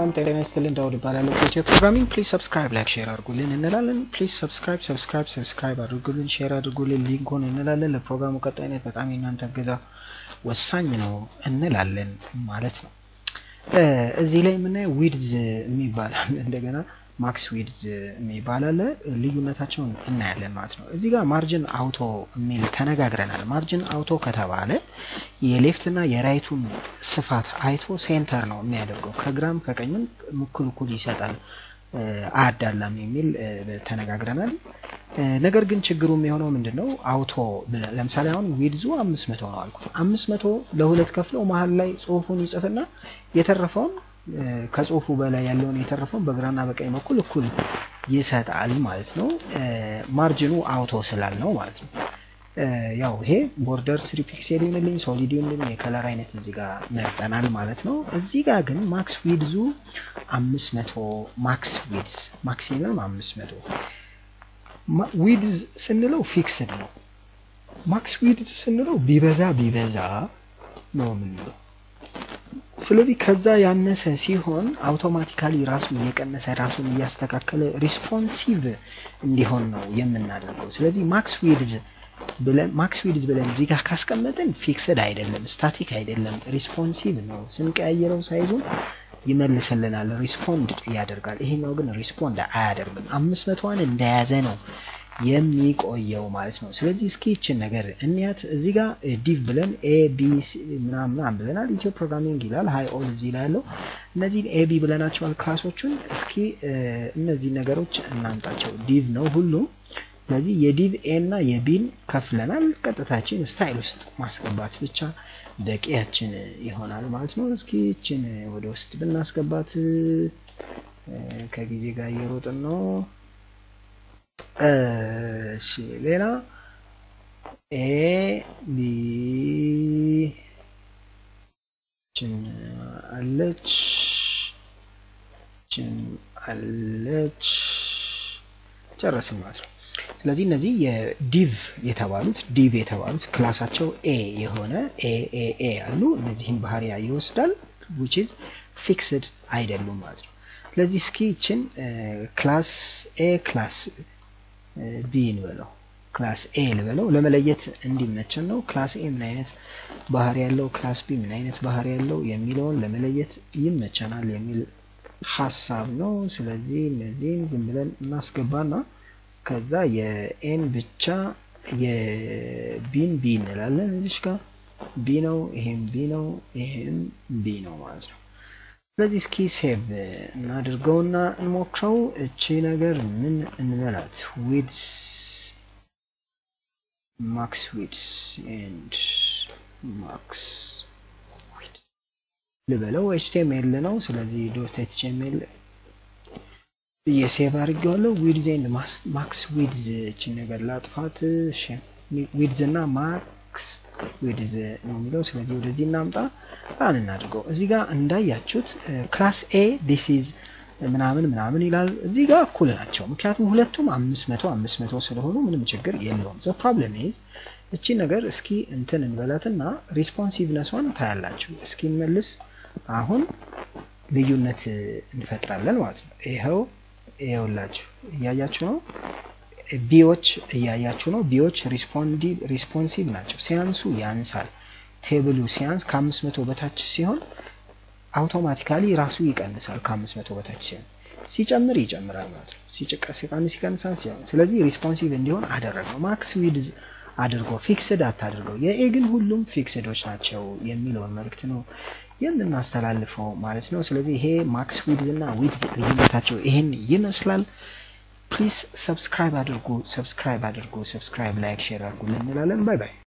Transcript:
ሰላም ጤና ይስጥልን። ዳውድ እባላለሁ ከኢትዮ ፕሮግራሚንግ። ፕሊዝ ሰብስክራይብ፣ ላይክ፣ ሼር አድርጉልን እንላለን። ፕሊዝ ሰብስክራይብ ሰብስክራይብ ሰብስክራይብ አድርጉልን፣ ሼር አድርጉልን ሊንኩን እንላለን። ለፕሮግራሙ ቀጣይነት በጣም የእናንተ እገዛ ወሳኝ ነው እንላለን ማለት ነው። እዚህ ላይ የምናየው ዊድዝ የሚባል እንደገና ማክስ ዊድዝ የሚባል አለ። ልዩነታቸውን እናያለን ማለት ነው። እዚህ ጋር ማርጅን አውቶ የሚል ተነጋግረናል። ማርጅን አውቶ ከተባለ የሌፍት እና የራይቱን ስፋት አይቶ ሴንተር ነው የሚያደርገው። ከግራም ከቀኝም እኩል እኩል ይሰጣል፣ አያዳላም የሚል ተነጋግረናል። ነገር ግን ችግሩ የሚሆነው ምንድን ነው? አውቶ ለምሳሌ አሁን ዊድዙ አምስት መቶ ነው አልኩት። አምስት መቶ ለሁለት ከፍለው መሀል ላይ ጽሁፉን ይጽፍና የተረፈውን ከጽሁፉ በላይ ያለውን የተረፈውን በግራና በቀኝ በኩል እኩል ይሰጣል ማለት ነው። ማርጅኑ አውቶ ስላል ነው ማለት ነው። ያው ይሄ ቦርደር ስሪ ፒክሴል ይሁንልኝ ሶሊድ ይሁንልኝ የከለር አይነት እዚህ ጋር መርጠናል ማለት ነው። እዚህ ጋር ግን ማክስ ዊድዙ አምስት መቶ ማክስ ዊድዝ ማክሲመም አምስት መቶ ዊድዝ ስንለው ፊክስድ ነው። ማክስ ዊድዝ ስንለው ቢበዛ ቢበዛ ነው የምንለው። ስለዚህ ከዛ ያነሰ ሲሆን አውቶማቲካሊ ራሱ እየቀነሰ ራሱን እያስተካከለ ሪስፖንሲቭ እንዲሆን ነው የምናደርገው። ስለዚህ ማክስ ዊድዝ ብለን ማክስ ዊድዝ ብለን እዚህ ጋር ካስቀመጥን ፊክስድ አይደለም፣ ስታቲክ አይደለም፣ ሪስፖንሲቭ ነው። ስንቀያየረው ሳይዙን ይመልስልናል፣ ሪስፖንድ ያደርጋል። ይሄኛው ግን ሪስፖንድ አያደርግም። አምስት መቶዋን እንደያዘ ነው የሚቆየው ማለት ነው። ስለዚህ እስኪ ይችን ነገር እንያት። እዚህ ጋር ዲቭ ብለን ኤ ቢ ምናምን ብለናል። ኢትዮ ፕሮግራሚንግ ይላል ሃይ ኦል እዚህ ላይ ያለው እነዚህን ኤ ቢ ብለናቸዋል ክላሶቹን። እስኪ እነዚህ ነገሮች እናምጣቸው። ዲቭ ነው ሁሉም። ስለዚህ የዲቭ ኤ እና የቢን ከፍለናል። ቀጥታችን ስታይል ውስጥ ማስገባት ብቻ በቂያችን ይሆናል ማለት ነው። እስኪ ይችን ወደ ውስጥ ብናስገባት ከጊዜ ጋር እየሮጥን ነው። እሺ ሌላ ኤ ቢ ችን አለች ችን አለች ጨረስን ማለት ነው። ስለዚህ እነዚህ የዲቭ የተባሉት ዲቭ የተባሉት ክላሳቸው ኤ የሆነ ኤ ኤ ኤ አሉ። እነዚህን ባህሪያ ይወስዳል which is ፊክስድ አይደሉም ማለት ነው። ስለዚህ እስኪ ይችን ክላስ ኤ ክላስ ቢ እንበለው ክላስ ኤ ልበለው ለመለየት እንዲመቸን ነው። ክላስ ኤ ምን አይነት ባህሪ ያለው ክላስ ቢ ምን አይነት ባህሪ ያለው የሚለውን ለመለየት ይመቸናል የሚል ሀሳብ ነው። ስለዚህ እነዚህን ዝም ብለን እናስገባና ከዛ የኤን ብቻ የቢን ቢ እንላለን። እዚች ጋር ቢ ነው፣ ይሄም ቢ ነው፣ ይሄም ቢ ነው ማለት ነው። ስለዚህ እስኪ ሴቭ እናድርገውና እንሞክረው። እቺ ነገር ምን እንበላት? ዊድስ ማክስ ዊድስ ኤንድ ማክስ ዊድስ ልበለው። ኤችቲኤምኤል ነው። ስለዚህ ዶት ኤችቲኤምኤል ብዬ ሴቭ አድርጌዋለሁ። ዊድዝ ኤንድ ማክስ ዊድዝ እችን ነገር ላጥፋት። ዊድዝ እና ማክስ ዊድዝ ነው የሚለው። ስለዚህ ወደዚህ እናምጣ ራን እናድርገው። እዚህ ጋር እንዳያችሁት ክላስ ኤ ዲስ ኢዝ ምናምን ምናምን ይላል። እዚህ ጋር እኩል ናቸው፣ ምክንያቱም ሁለቱም አምስት መቶ አምስት መቶ ስለሆኑ ምንም ችግር የለውም። ዘ ፕሮብለም ኢዝ እቺ ነገር እስኪ እንትን እንበላትና ሪስፖንሲቭነሷን ታያላችሁ። እስኪ እንመልስ። አሁን ልዩነት እንፈጥራለን ማለት ነው። ይኸው ይኸውላችሁ እያያችሁ ነው። ቢዎች እያያችሁ ነው። ቢዎች ሪስፖንሲቭ ናቸው። ሲያንሱ ያንሳል። ቴብሉ ሲያንስ ከአምስት መቶ በታች ሲሆን አውቶማቲካሊ ራሱ ይቀንሳል። ከአምስት መቶ በታች ሲሆን ሲጨምር ይጨምራል ማለት ነው። ሲቀንስ ይቀንሳል። ስለዚህ ሪስፖንሲቭ እንዲሆን አደረገው። ማክስ ዊድዝ አድርጎ ፊክስድ አታድርገው። የኤ ግን ሁሉም ፊክስዶች ናቸው የሚለውን መልእክት ነው የምናስተላልፈው ማለት ነው። ስለዚህ ይሄ ማክስ ዊድዝ እና ዊድዝ ልዩነታቸው ይሄን ይመስላል። ፕሊዝ ሰብስክራይብ አድርጉ፣ ሰብስክራይብ አድርጉ፣ ሰብስክራይብ ላይክ፣ ሼር አድርጉ እንላለን። ባይ ባይ።